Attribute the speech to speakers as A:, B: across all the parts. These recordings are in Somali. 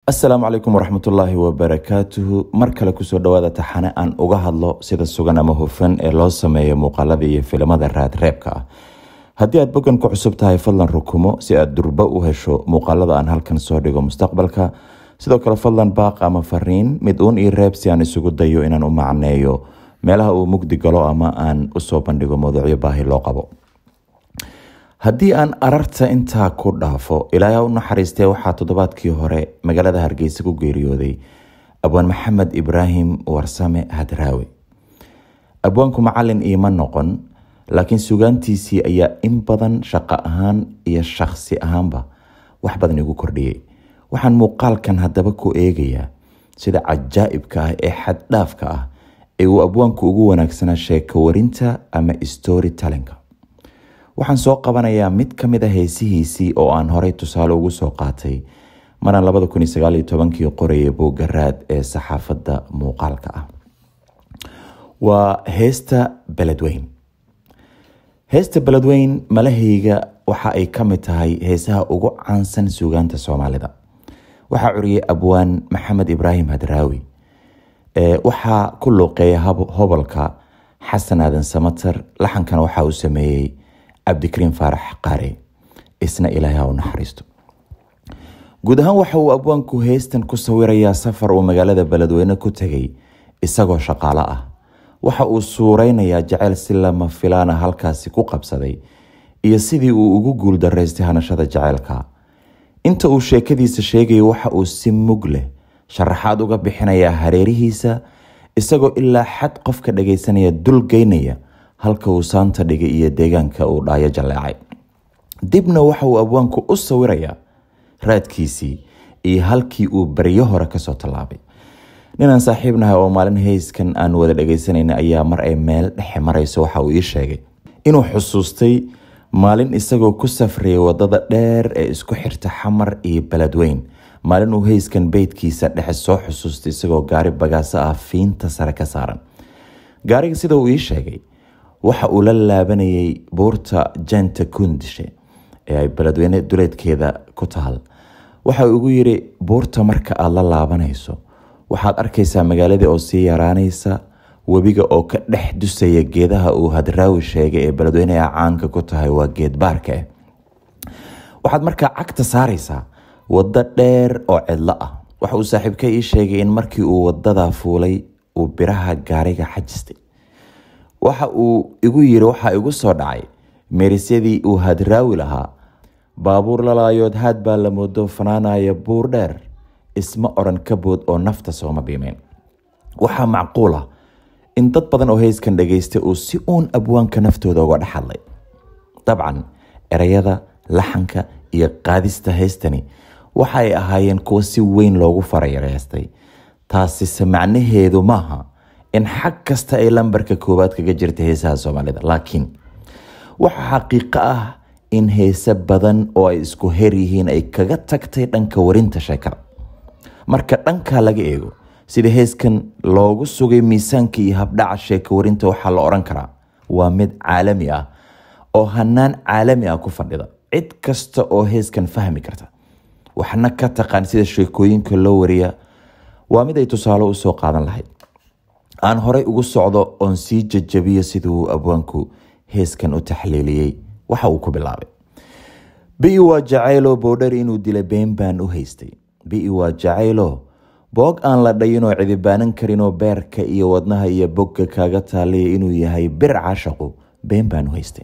A: asalaamu calaykum waraxmatullaahi wabarakaatuhu mar kale kusoo dhawaada taxane aan uga hadlo sida sugan ama hufan ee loo sameeyo muuqaalada iyo filimada raadreebka ah haddii aad boggan ku cusub tahay fadlan rukumo si aad durba u hesho muuqaalada aan halkan soo dhigo mustaqbalka sidoo kale fadlan baaq ama fariin mid uun ii reeb si aan isugu dayo inaan u macneeyo meelaha uu mugdi galo ama aan usoo bandhigo mawduucyo baahi loo qabo haddii aan ararta intaa ku dhaafo ilaaha u naxariistee waxaa toddobaadkii hore magaalada hargeysa ku geeriyooday abwaan maxamed ibraahim warsame hadraawe abwaanku macalin iima noqon laakiin sugaantiisii ayaa in badan shaqo ahaan iyo shakhsi ahaanba wax badan igu kordhiyey waxaan muuqaalkan haddaba ku eegayaa sida cajaa'ibka ah ee xaddhaafka ah ee uu abwaanku ugu wanaagsanaa sheeko warinta ama story talenka waxaan soo qabanayaa mid ka mid a heesihiisii oo aan horey tusaale ugu soo qaatay maraan labada kun iyo sagaal iyo tobankii qorayay boogaraad ee saxaafadda muuqaalka ah waa heesta beledweyn heesta beledweyn malahayga waxa ay ka mid tahay heesaha ugu caansan suugaanta soomaalida waxaa curiyey abwaan maxamed ibraahim hadraawi waxaa ku luuqeeya hobolka xasan aadan samater laxankana waxaa uu sameeyey cabdikariim faarax qaare isna ilaahay ha u naxariisto guud ahaan waxa uu abwaanku heystan ku sawirayaa safar uu magaalada beledweyne ku tegay isagoo shaqaalo ah waxa uu suureynayaa jaceyl si lama filaana halkaasi ku qabsaday iyo sidii uu ugu guul daraystay hanashada jaceylka inta uu sheekadiisa sheegayo waxa uu si mug leh sharaxaad uga bixinayaa hareerihiisa isagoo ilaa xad qofka dhagaysanaya dul geynaya halka uu saanta dhigay iyo deegaanka uu dhaayo jalleecay dibna waxa uu abwaanku u sawirayaa raadkiisii iyo halkii uu baryo hore kasoo tallaabay ninaan saaxiibnahay oo maalin heyskan aan wada dhagaysanayna ayaa mar ay meel dhexe marayso waxa uu ii sheegay inuu xusuustay maalin isagoo ku safrayay wadada dheer ee isku xirta xamar iyo beledweyn maalin uu heyskan beydkiisa dhexe soo xusuustay isagoo gaari bagaaso ah fiinta sare ka saaran gaariga sida uu ii sheegay waxa uu la laabanayay buurta janta kundishe ee ay beledweyne duleedkeeda ku taal waxa uu ugu yiri buurta marka aada la laabanayso waxaad arkaysaa magaaladii oo sii yaraanaysa webiga oo ka dhex dusaya geedaha uu hadraawi sheegay ee beledweyneha caanka ku tahay waa geed baarka ah waxaad markaa cagta saaraysaa waddo dheer oo cidlo ah waxa uu saaxiibka ii sheegay in markii uu wadadaa fuulay uu biraha gaariga xajistay waxa uu igu yiri waxaa igu soo dhacay meerisyadii uu hadraawi lahaa baabuur lalaayood haad baa la moodo fanaanaya buur dheer isma odhan ka bood oo nafta sooma biimeyn waxaa macquul ah in dad badan oo heyskan dhagaystay uu si uun abwaanka naftooda uga dhex hadlay dabcan ereyada laxanka iyo qaadista heystani waxa ay ahaayeen kuwo si weyn loogu farayareystay taasise macnaheedu maaha in xag kasta ay lambarka koowaad kaga jirta heesaha soomaalida laakiin waxa xaqiiqo ah in heese badan oo ay isku her yihiin ay kaga tagtay dhanka warinta sheekada marka dhankaa laga eego sida heeskan loogu sugay miisaanka iyo habdhaca sheeko warinta waxaa la odhan karaa waa mid caalami ah oo hanaan caalami ah ku fadhida cid kasta oo heeskan fahmi karta waxna ka taqaan sida sheekooyinka loo wariya waa mid ay tusaale usoo qaadan lahayd aan horey ugu socdo oon sii jajabiyo siduu abwaanku heeskan u taxliiliyey waxa uu ku bilaabay bi waa jacaylo boodhar inuu dila been baan u haystay bi waa jacaylo boog aan la dhayinoo cidibaanan karinoo beerka iyo wadnaha iyo bogga kaaga taaliya inuu yahay bir cashaqu been baan u haystay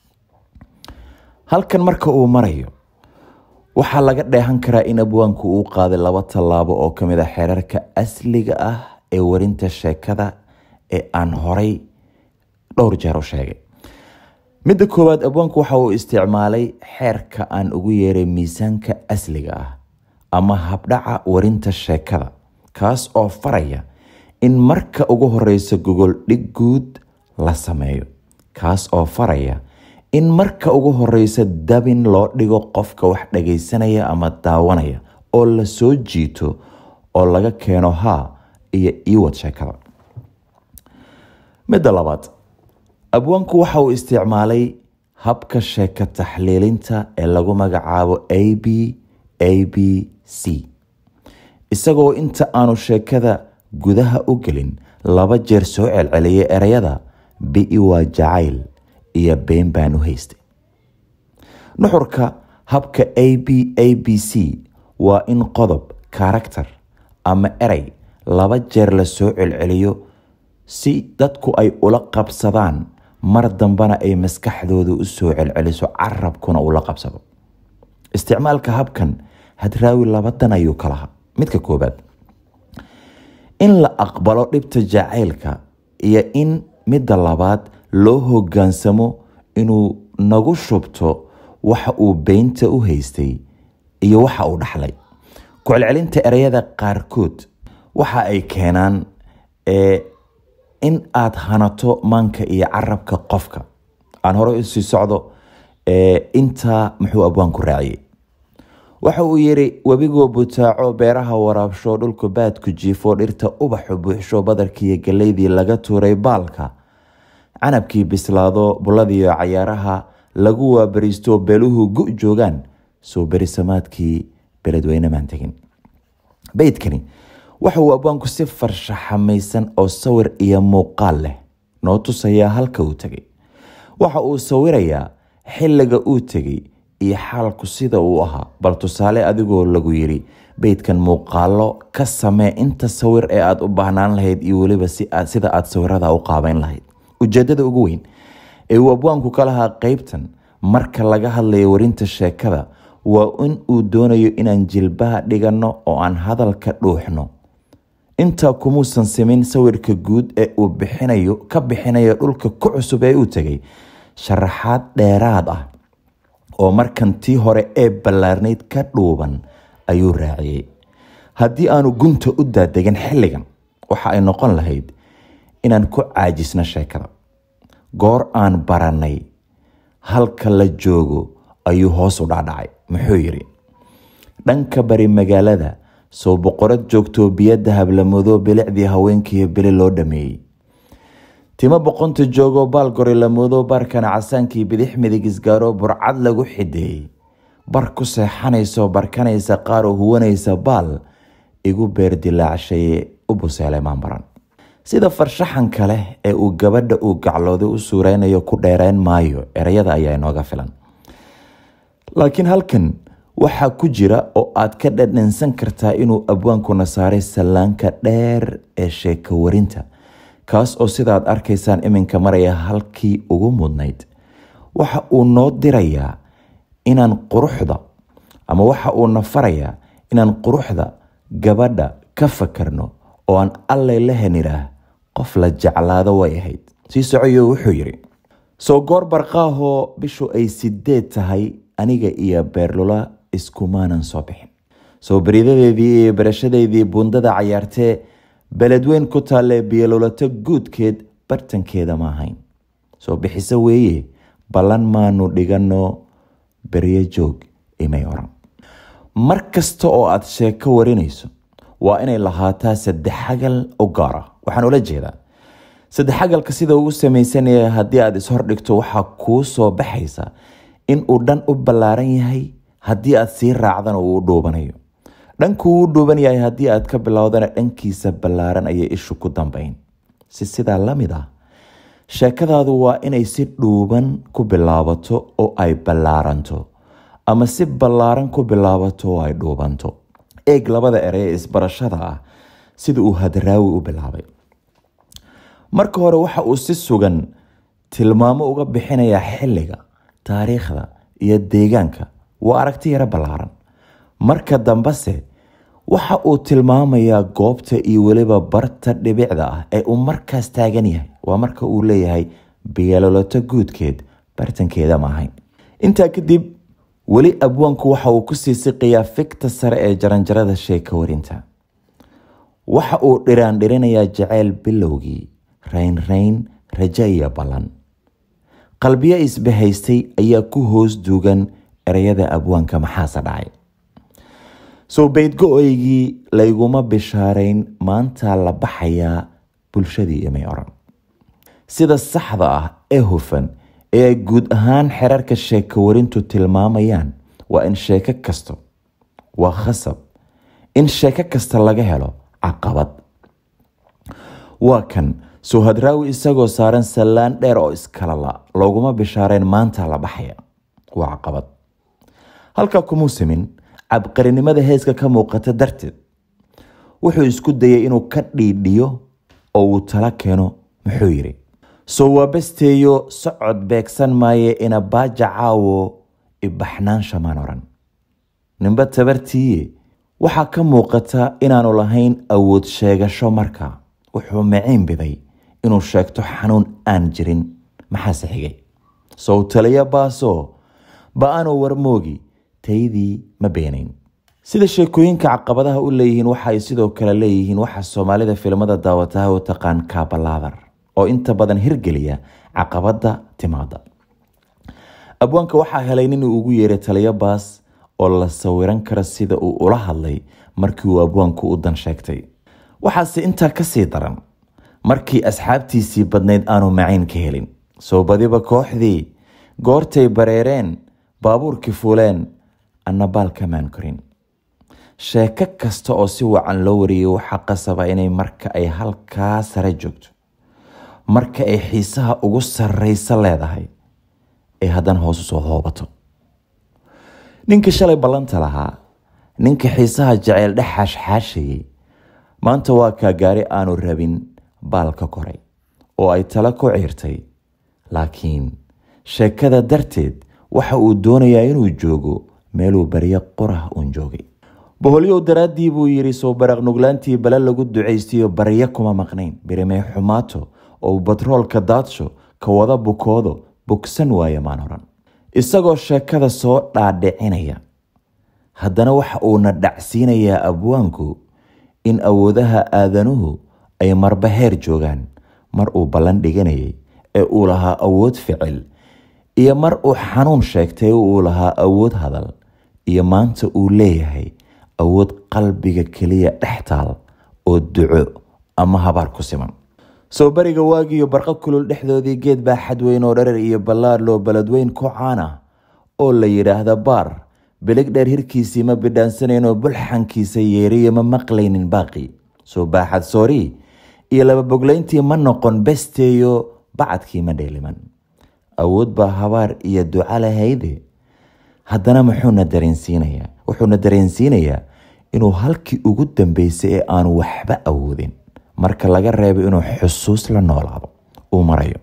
A: halkan marka uu marayo waxaa laga dheehan karaa in abwaanku uu qaaday laba tallaabo oo ka mid a xeerarka asliga ah ee warinta sheekada ee aan horay dhowr jeer u sheegay midda koowaad abwaanku waxa uu isticmaalay xeerka aan ugu yeeray miisaanka asliga ah ama habdhaca warinta sheekada kaas oo faraya in marka ugu horeysa gogol dhig guud la sameeyo kaas oo faraya in marka ugu horeysa dabin loo dhigo qofka wax dhagaysanaya ama daawanaya oo la soo jiito oo laga keeno haa iyo iwad sheekada midda labaad abwaanku waxa uu isticmaalay habka sheeko taxliilinta ee lagu magacaabo a b a b c isagoo inta aanu sheekada gudaha u gelin laba jeer soo celceliyay ereyada bi waa jacayl iyo been baan u haystay nuxurka habka a b a b c waa in qodob karakter ama erey laba jeer la soo celceliyo si dadku ay ula qabsadaan mar dambana ay maskaxdooda u soo celceliso carabkuna ula qabsado isticmaalka habkan hadraawi labadan ayuu ka lahaa midka koobaad in la aqbalo dhibta jacaylka iyo in midda labaad loo hogaansamo inuu nagu shubto waxa uu beynta u haystay iyo waxa uu dhaxlay ku-celcelinta ereyada qaarkood waxa ay keenaan in aad hanato maanka iyo carabka qofka aan hore usii socdo intaa muxuu abwaanku raaciyey waxa uu yidhi webigoo butaaco beeraha waraabsho dhulku baadku jiifo dhirta ubaxu buuxsho badarkiiyo galeydii laga tuuray baalka canabkii bislaado bulladiiyo cayaaraha lagu waabariisto beeluhu gu joogaan soo berisamaadkii beledweyne maan tegin beydkani waxa uu abwaanku si farshaxamaysan oo sawir iyo muuqaal leh noo tusayaa halka uu tegay waxa uu sawirayaa xilliga uu tegay iyo xaalku sida uu ahaa bal tusaale adigoo lagu yidhi beydkan muuqaalo ka samee inta sawir ee aada u baahnaan lahayd iyo weliba sida aada sawirada u qaabeyn lahayd ujeedada ugu weyn ee uu abwaanku ka lahaa qeybtan marka laga hadlayo warinta sheekada waa in uu doonayo inaan jilbaha dhiganno oo aan hadalka dhuuxno intaa kumuusan simin sawirka guud ee uu bixinayo ka bixinayo dhulka ku cusub ee uu tegay sharaxaad dheeraad ah oo markan tii hore ee ballaarnayd ka dhuuban ayuu raaciyey haddii aanu gunta u daadegin xilligan waxa ay noqon lahayd inaan ku caajisno sheekada goor aan barannay halka la joogo ayuu hoos u dhacdhacay muxuu yidhi dhanka bari magaalada soo boqorad joogtoo biyadda hablamado bilicdii haweenkiiyo bili loo dhameeyey timo boqonta joogoo baalgori lamoodo baarkana casaankii bidix midig isgaaro burcad lagu xideeyey bar ku seexanayso barkanaysa qaaroo huwanaysa baal igu beer dilaacshaye u buseelay maanbaran sida farshaxanka leh ee uu gabadha uu gaclooday u suureynayo ku dheereyn maayo ereyada ayaa inooga filan laakiin halkan waxaa ku jira oo aad ka dhadhansan kartaa inuu abwaankuna saaray sallaanka dheer ee sheeko warinta kaas oo sidaad arkaysaan iminka maraya halkii ugu mudnayd waxa uu noo dirayaa inaan quruxda ama waxa uu na farayaa inaan quruxda gabadha ka fakarno oo aan allay la heniraah qof la jeclaado way ahayd sii socoyo wuxuu yidhi soo goor barqaahoo bishu ay sideed tahay aniga iyo beerlula iskumaanan soo bixin soo beridadeedii iyo barashadeydii bundada cayaartee beledweyn ku taalee biyololato guudkeed bartankeeda ma ahayn soo bixiso weeye ballan maanu dhiganno beryo joog imay oran mar kasta oo aad sheeko warinayso waa inay lahaataa saddexagal u gaara waxaan ula jeedaa saddexagalka sida ugu samaysanaya haddii aad ishordhigto waxaa kuu soo baxaysa in uu dhan u ballaaran yahay haddii aad sii raacdana uu u dhuubanayo dhankuu u dhuuban yahay haddii aad ka bilowdana dhankiisa ballaaran ayay ishu ku dambayn si sidaa la mid ah sheekadaadu waa inay si dhuuban ku bilaabato oo ay ballaaranto ama si ballaaran ku bilaabato oo ay dhuubanto eeg labada erey ee isbarashada ah sida uu hadraawi u bilaabay marka hore waxa uu si sugan tilmaamo uga bixinayaa xilliga taariikhda iyo deegaanka waa aragti yaro ballaaran marka dambese waxa uu tilmaamayaa goobta iyo weliba barta dhibicda ah ee uu markaas taagan yahay waa marka uu leeyahay biyaloloto guudkeed bartankeeda maahayn intaa kadib weli abwaanku waxa uu kusii siqayaa fikta sare ee jaranjarada sheeka warinta waxa uu dhiraandhirinayaa jaceyl bilowgii raynrayn raja iyo ballan qalbiyo isbahaystay ayaa ku hoos duugan ereyada abwaanka maxaase dhacay soo beydgo-oygii layguma bishaarayn maantaa la baxayaa bulshadii imay oran sida saxda ah ee hufan ee ay guud ahaan xerarka sheeko warintu tilmaamayaan waa in sheeko kasto waa khasab in sheeko kasta laga helo caqabad waa kan suhadraawi isagoo saaran sallaan dheer oo iskala la looguma bishaareen maanta la baxaya waa caqabad halkaa kumuu samin cabqarinimada heeska ka muuqata darteed wuxuu isku dayay inuu ka dhiidhiyo oo uu tala keeno muxuu yidhi soo waabasteeyo socod beegsan maaye ina baaja caawo ibaxnaansha maan oran ninba tabartiiye waxaa ka muuqata inaanu lahayn awood sheegasho markaa wuxuu maciin biday inuu sheegto xanuun aan jirin maxaase xigay sow taliya baasoo ba-anoo warmoogi taydii ma beenayn sida sheekooyinka caqabadaha u leeyihiin waxa ay sidoo kale leeyihiin waxa soomaalida filimada daawataha u taqaan kaabalaadar oo inta badan hirgeliya caqabada timaada abwaanka waxaa helay nin uu ugu yeeray taliyo baas oo la sawiran kara sida uu ula hadlay markii uu abwaanku u dan sheegtay waxaase intaa kasii daran markii asxaabtiisii badnayd aanu macayn ka helin soo badiba kooxdii goortay bareereen baabuurkii fuuleen anna baal kamaan korin sheeko kasta oo si wacan loo wariyay waxaa qasaba inay marka ay halkaa sare joogto marka ay xiisaha ugu sarreysa leedahay ay haddana hoos usoo hoobato ninkii shalay ballanta lahaa ninka xiisaha jaceyl dhex xaashxaashayay maanta waa kaa gaari aanu rabin baal ka koray oo ay tala ku ciirtay laakiin sheekada darteed waxa uu doonayaa inuu joogo meeluu baryo qorah uun joogay boholyow daraaddii buu yidhi soo baraq nuglaantii bale lagu ducaystiyo baryo kuma maqnayn birimey xumaato oo batroolka daadsho ka wada bukoodo bogsan waayo maan oran isagoo sheekada soo dhaadhicinaya haddana waxa uuna dhacsiinayaa abwaanku in awoodaha aadanuhu ay marba heer joogaan mar uu ballan dhiganayay ee uu lahaa awood ficil iyo mar uu xanuun sheegtay uu lahaa awood hadal iyo maanta uu leeyahay awood qalbiga keliya dhex taal oo duco ama habaar ku siman soo bariga waagiyo barqa kulul dhexdoodii geed baa xadweyn oo dharar iyo ballaar loo baladweyn ku caan ah oo la yidhaahda baar bilig dheer hirkiisii ma bidhaansanayno bulxankiisa yeeriyo ma maqlaynin baaqi soo baaxad soori iyo laba boglayntii ma noqon besteeyo bacadkii ma dheeliman awood baa habaar iyo duca lahayde haddana muxuuna dareensiinayaa wuxuuna dareensiinayaa inuu halkii ugu dambeysay ee aanu waxba awoodin marka laga reebo inuu xusuus la noolaado uu marayo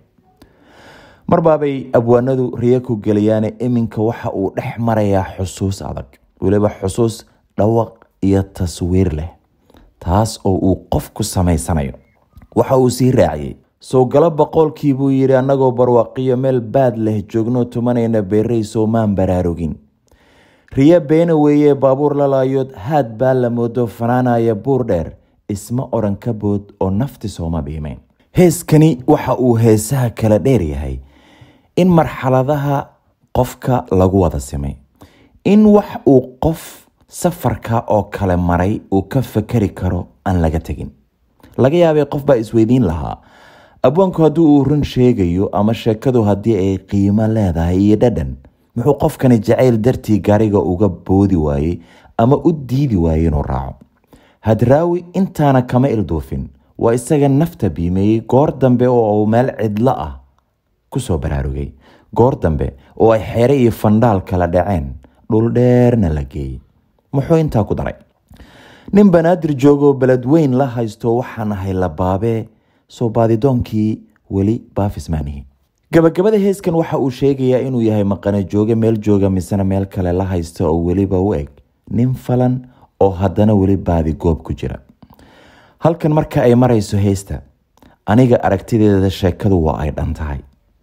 A: marbaabay abwaanadu riyo ku geliyaane iminka waxa uu dhex marayaa xusuus adag weliba xusuus dhawaq iyo taswiir leh taas oo uu qof ku samaysanayo waxa uu sii raaciyey sow galo boqolkii buu yidhi annagoo barwaaqiyo meel baad leh joogno tumanayna beerey soomaan baraarugin riyo beena weeye baabuur lalaayood haad baa la moodo fanaanaya buur dheer isma oran ka bood oo nafti sooma biimeyn heeskani waxa uu heesaha kala dheer yahay in marxaladaha qofka lagu wada simay in wax uu qof safarka oo kale maray uu ka fakari karo aan laga tegin laga yaabay qof baa isweydiin lahaa abwaanku haddii uu run sheegayo ama sheekadu haddii ay qiimo leedahay iyo dhadhan muxuu qofkani jacayl dartii gaariga uga boodi waayey ama u diidi waayey inuu raaco hadraawi intaana kama ilduufin waa isaga nafta biimeeyey goor dambe oo uu meel cidlo ah kusoo baraarugay goor dambe oo ay xeere iyo fandhaal kala dhaceen dhul dheerna la geeyey muxuu intaa ku daray nin banaadir joogoo beled weyn la haysto waxaan ahay labaabee soo baadidoonkii weli baafismaanihi gabagabada heeskan waxa uu sheegayaa inuu yahay maqana jooge meel jooga misena meel kale la haysta oo weliba u eg nin falan oo haddana weli baadi goob ku jira halkan marka ay marayso heesta aniga aragtideeda sheekadu waa ay dhan tahay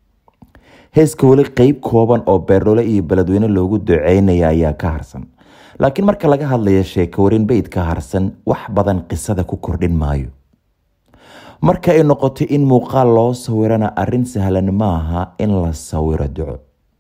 A: heeska weli qeyb kooban oo beerdhole iyo beledweyne loogu duceynaya ayaa ka harsan laakiin marka laga hadlayo sheeko warin beyd ka harsan wax badan qisada ku kordhin maayo marka ay noqoto in muuqaal loo sawirana arrin sahlan maaha in la sawiro duco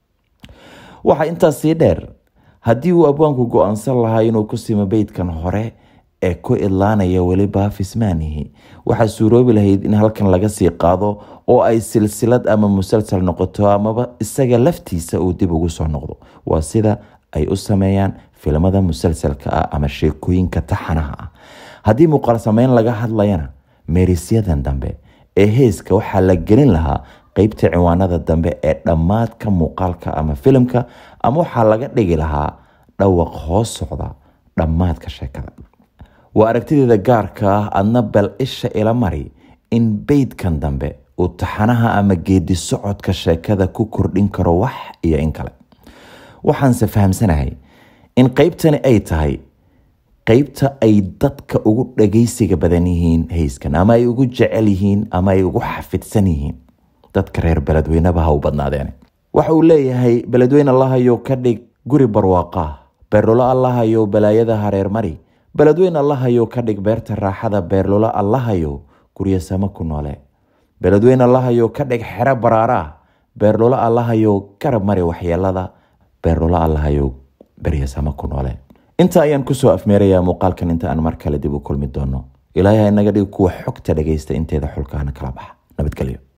A: waxaa intaas sii dheer haddii uu abwaanku go-aansan lahaa inuu ku simo beydkan hore ee ku idlaanaya weli baafismaanihi waxaa suuroobi lahayd in halkan laga sii qaado oo ay silsilad ama musalsal noqoto amaba isaga laftiisa uu dib ugu soo noqdo waa sida ay u sameeyaan filimada musalsalka ah ama sheekooyinka taxanaha ah haddii muuqaal sameyn laga hadlayana meerisyadan dambe ee heeska waxaa la gelin lahaa qeybta ciwaanada dambe ee dhammaadka muuqaalka ama filimka ama waxaa laga dhigi lahaa dhawaq hoos socda dhammaadka sheekada waa aragtideeda gaarka ah adna bal isha ila mari in beydkan dambe uu taxanaha ama geedi socodka sheekada ku kordhin karo wax iyo in kale waxaanse fahamsanahay in qeybtani ay tahay qeybta ay dadka ugu dhagaysiga badan yihiin hayskan ama ay ugu jecel yihiin ama ay ugu xafidsan yihiin dadka reer beledweyneba ha u badnaadeen waxa uu leeyahay beledweyne allahayow ka dhig guri barwaaqah beerlulo allahayow balaayada hareer mari beledweyne allahayow ka dhig beerta raaxada beerlulo allahayow guryo samo ku noole beledweyne allahayow ka dhig xero baraaraah beerlulo allahayow garab mari waxyeelada beerlulo allahayow beryasamo ku noole inta ayaan kusoo afmeerayaa muuqaalkan inta aan mar kale dib u kulmi doono ilaahay ha inaga dhig kuwa xogta dhagaysta inteeda xulkaana kala baxa nabadgelyo